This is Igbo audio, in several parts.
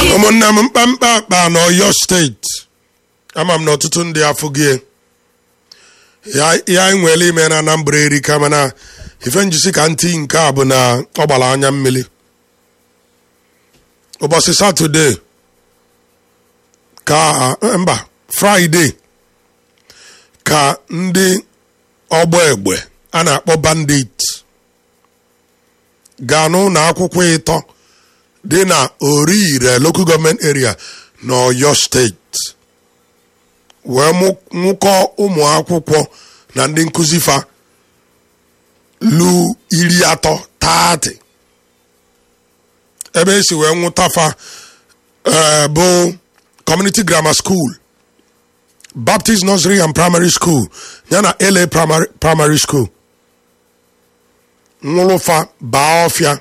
ụmụnne m mkpamkpa akpa n'ọyọ steeti ama m na ọtụtụ ndị afọ gị ya ya anyị nwere ime na anambra erika mana ife njisi ka ntị nke a bụ na ọ gbara anya mmiri ụbọchị satọde ka mba fraịde ka ndị ọgbọ egbe a na-akpọ bandit gaa n'ụlọ akwụkwọ ịtọ dị na orire local government area n'ọyọ steeti wee nwụkọ ụmụ akwụkwọ na ndị nkụzi fa lu iri atọ taatị ebe esi wee nwụta fa bụ community grammar school baptist nursery and primary school yana la primary, primary school nwụrụfa baa ọfịa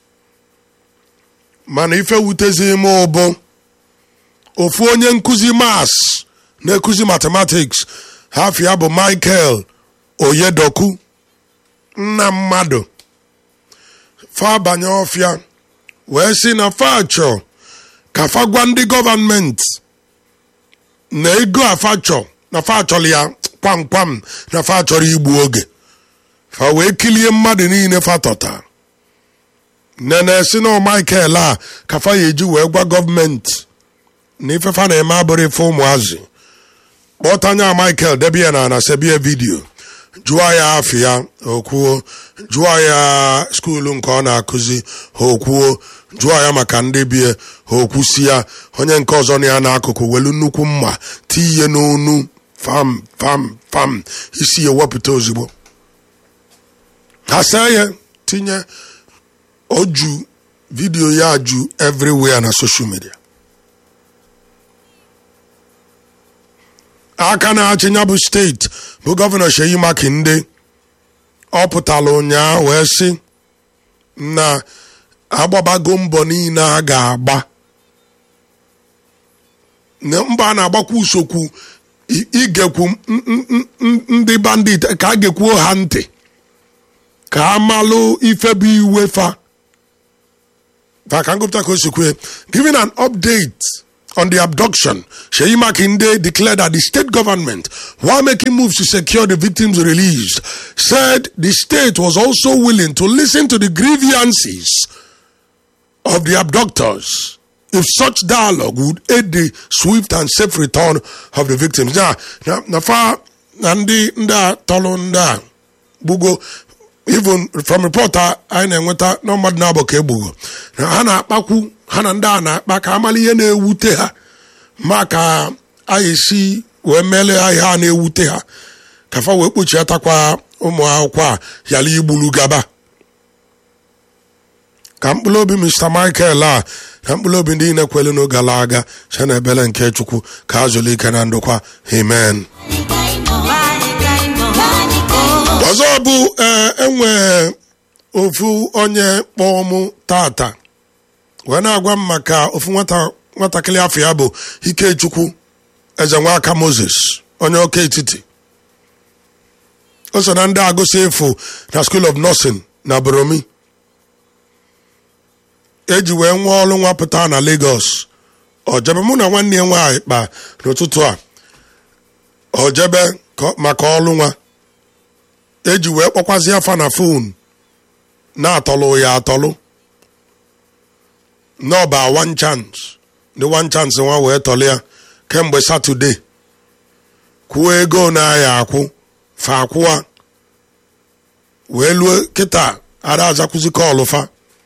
mana ife wutezi ime ụbụ ofu onye nkụzi mas na-ekuzi mathematics hafia bụ michael oyedoku nna mmadụ fa banye ọfịa wee sị na fa chọ ka fa gwa ndị gọvanmenti na ego afachọ na fa chọrọ ya kwamkwam na fa chọrọ igbu oge fa wee kilie mmadụ niile fa tọta nene si na michael a ka fa ya eji wee gwa gọọmenti na ifefa na-eme abụrụ ife ụmụazị kpọtanya michael debie na na sebie vidio jụọ ya afọ ya okwuo jụọ ya skuulu nke ọ na-akụzi ha okwuo jụọ ya maka ndị bie ha okwusi ya onye nke ọzọ na ya n'akụkụ welu nnukwu mma tinye n'onu fam fam fam isi ya wepụta ozugbo ha saa ya tinye oju vidiyo ya ju everywhere na social media aka na-achị ya bụ steeti bụ gọvanọ Sheyi Makinde ọ pụtara ụnyaahụ wee sị na agbabago mbọ niile a ga-agba mba a na-agbakwa usokwu igekwu ndị bandit ka a gekwuo ha ntị ka a malụ ife bụ iwe fa ka ngụpụta ka o si kwue giving an update on the abduction, Sheyi Makinde declared that the state government, while making moves to secure the victims released, said the state was also willing to listen to the grievances of the abductors if such dialogue would aid the swift and safe return of the victims. Now, na fa na ndị ndị a tọrọ ndị a gbugo even from reporter anyị na-enweta na mmadụ na-abụ ka egbugo na ha na-akpakwu ha na ndị a na-akpa ka amala ihe na-ewute ha ma ka anyị si wee mele ihe a na-ewute ha ka fa wee kpochiatakwa ụmụ akwụkwọ a yala igbulu gaba ka mkpụrụ obi mr michael a na mkpụrụ obi ndị na-ekwelu n'oge gara aga site na ebele nke chukwu ka a zụlụ ike na ndokwa amen ọzọ bụ enwe ofu onye kpọọ mụ tata wee na-agwa m maka ofu nwatakịrị afọ ya bụ ikechukwu eze nwaka moses onye ọka etiti o so na ndị agụsị efu na school of nursing na boromi eji wee nwa ọrụ nwapụta na lagos ojebe mụ na nwanne ya nwaanyị kpa n'ụtụtụ a ojebe maka ọrụ nwa eji wee kpọkwazi afa na fon na-atọlụ ya atọlụ n'ọba one chance the one chance nwa wee tọlụ ya kemgbe satọde kwuo ego na-aya akwụ fa akwụwa wee luo kịta ada azakwụzi kọlụ fa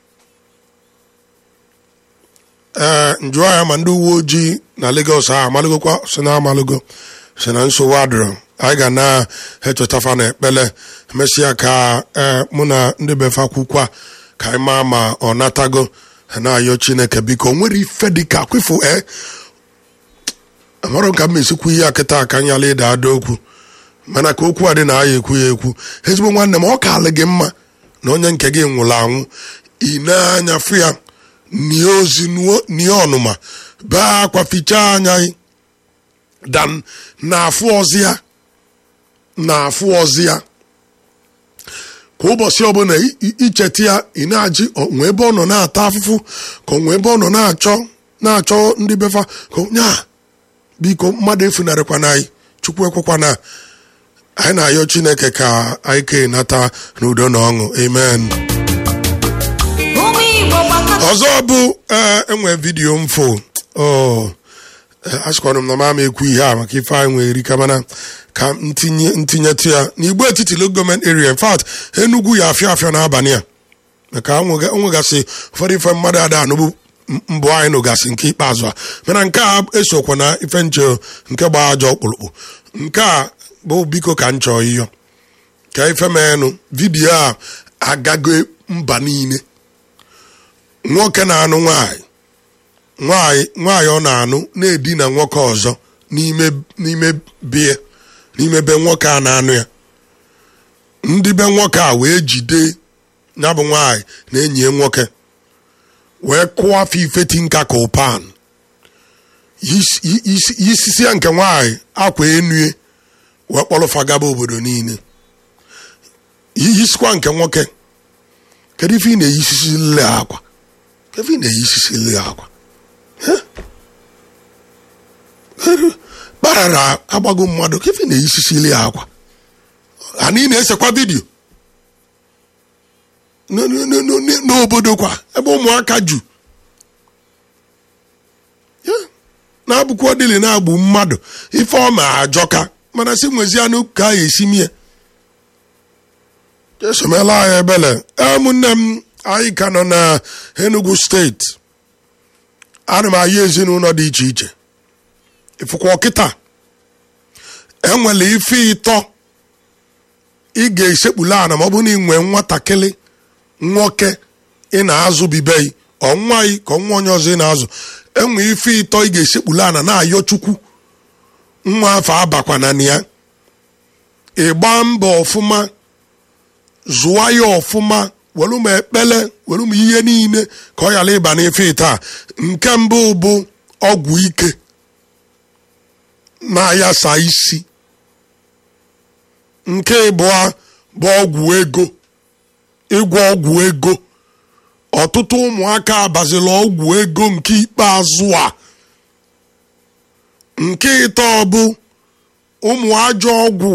ee njụọ ya ma ndị uwe ojii na Lagos a amalụgokwa si na amalụgo si na nsogbu adịrọ anyị ga na-echetafa na ekpele emesịa ka mụ na ndị befa kwukwa ka anyị maa ma ọ natago na-ayọ chineke biko nwere ife dịka kwefu e amarọ ka m esikwu ihe akịta aka nyala ịda ada okwu mana ka okwu a dị na aya ekwu ya ekwu ezigbo nwanne m ọ ka alị gị mma na onye nke gị nwụrụ anwụ ị na-anya fụ ya nie ozi nie ọnụma bee akwa fichaa anya dan na-afụ ọzi ya na-afụ ọzi ya kwa ụbọchị ọbụla icheta ya ị na-ajị onwe ebe ọ nọ na-ata afụfụ ka onwe ebe ọ nọ na-achọ na-achọ ndị befa ka nya biko mmadụ efunarịkwana anyị chukwu ekwekwana anyị na-ayọ chineke ka anyị ka nata n'udo na ọṅụ amen ụmụ igbo gbakọta ọzọ bụ ee enwe vidiyo mfo achịkwana m na mama ekwu ihe a maka ife anyị nwere erika mana ka ntinye ntinyetụ ya n'igbo etiti local government area in fact enugwu ya afịa afịa n'abalị a maka onwegasị ụfọdụ ife mmadụ ada anụbụ mbụ anyị nụgasị nke ikpeazụ a mana nke a esokwa na ife nche nke gba ajọ ọkpụrụkpụ nke a bụ biko ka m chọọ iyo ka ife menụ vidiyo a agago mba niile nwoke na-anụ nwanyị nwanyị nwanyị ọ na-anụ na-edina nwoke ọzọ n'ime n'ime bie n'ime be nwoke a na-anụ ya ndị be nwoke a wee jide ya bụ nwanyị na enyi ya nwoke wee kụọ afọ ifeti nka ka ụpan yisisi ya nke nwanyị akwa enue wee kpọrọfa gaba obodo niile yisikwa nke nwoke kedu ife ị na-eyisisili akwa kedu ife ị na-eyisisili akwa kparara agbago mmadụ kedu ife ị na-eyisisili ya akwa anyị na-esekwa vidiyo n'obodo kwa ebe ụmụaka ju na-abụkwa ọdịlị na-agbụ mmadụ ife ọma ajọka mana si nwezianụ ka a esi mie esomela anyị ebele ụmụnne m anyị ka nọ na Enugu steeti ana m ayị ezinụlọ dị iche iche ifụkwa ọkịta enwere ife ịtọ ị ga-esekpula ana ma ọ bụrụ na ị nwee nwatakịrị nwoke ị na-azụ bibei ọnwa gị ka ọnwa onye ọzọ ị na-azụ enwe ife ịtọ ị ga-esekpula ana na-ayọ chukwu nwa afọ abakwana na ya ịgba mbọ ọfụma zụwa ya ọfụma welu m ekpele welu m ihe niile ka ọ ghara ịba n'ife taa nke mbụ bụ ọgwụ ike na-ayasa isi nke ịbụọ bụ ọgwụ ego ịgwọ ọgwụ ego ọtụtụ ụmụaka abazila ọgwụ ego nke ikpeazụ a nke ịtọ bụ ụmụ ajọ ọgwụ